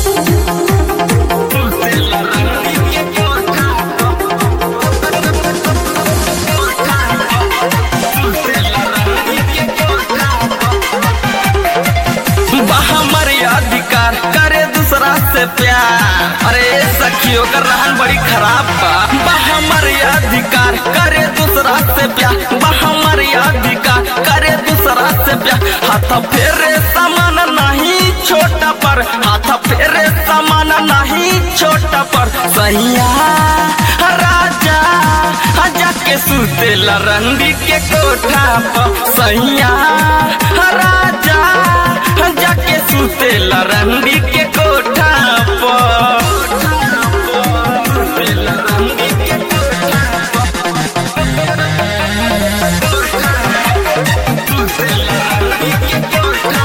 हमर अधिकार करे दूसरा से प्यार अरे सखियों का रहन बड़ी खराब बा बा हमर अधिकार करे दूसरा से प्यार बा हमर अधिकार करे दूसरा से प्यार हाथ फेरे समान नहीं छोटा पर हाथ फेरे समान नहीं छोटा पर सैया राजा जाके सुतेला रंडी के कोठा पर सैया राजा जाके सुतेला रंडी के कोठा पर सुतेला रंडी के कोठा पर। सुतेला रंडी के कोठा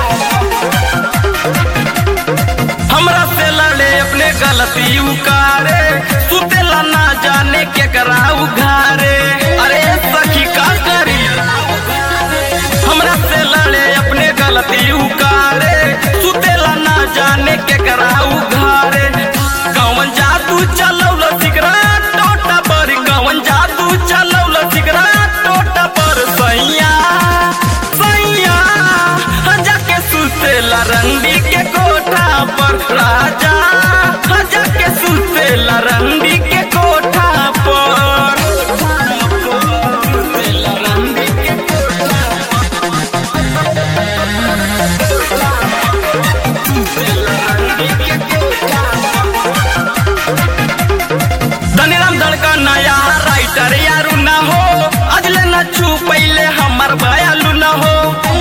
हमरा से लड़े अपने गलती उकारे सुतेला ना जाने के कराऊ घारे अरे सखी का करी हमरा से लड़े अपने गलती उकारे सुतेला ना जाने के कराऊ घारे कौन जादू चलौल सिगरेट टोटा पर कौन जादू चलौल सिगरेट टोटा पर सैया सैया जाके सुतेला रंडी के कोठा पर राजा जाके सुतेला रंडी के कोठा पर सुतेला रंडी के कोठा सुतेला रंडी के कोठा धनीराम धड़का नया राइटर यारू ना हो अजले न छू पहले हमर बयालू न हो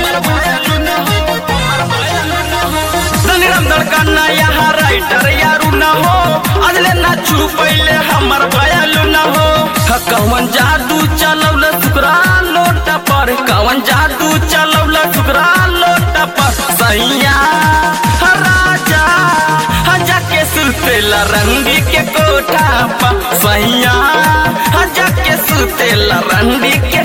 धनीराम धड़का नया राइटर यारू ना हो अजले न छू पहले हमर बयालू न हो ह, कौन जादू चलौल सुकरा लोट पर कौन जादू चलौल सुकरा लोट पर सैया राजा जाके सुतेला रंडी के कोठा पर सैया जाके सुतेला रंडी के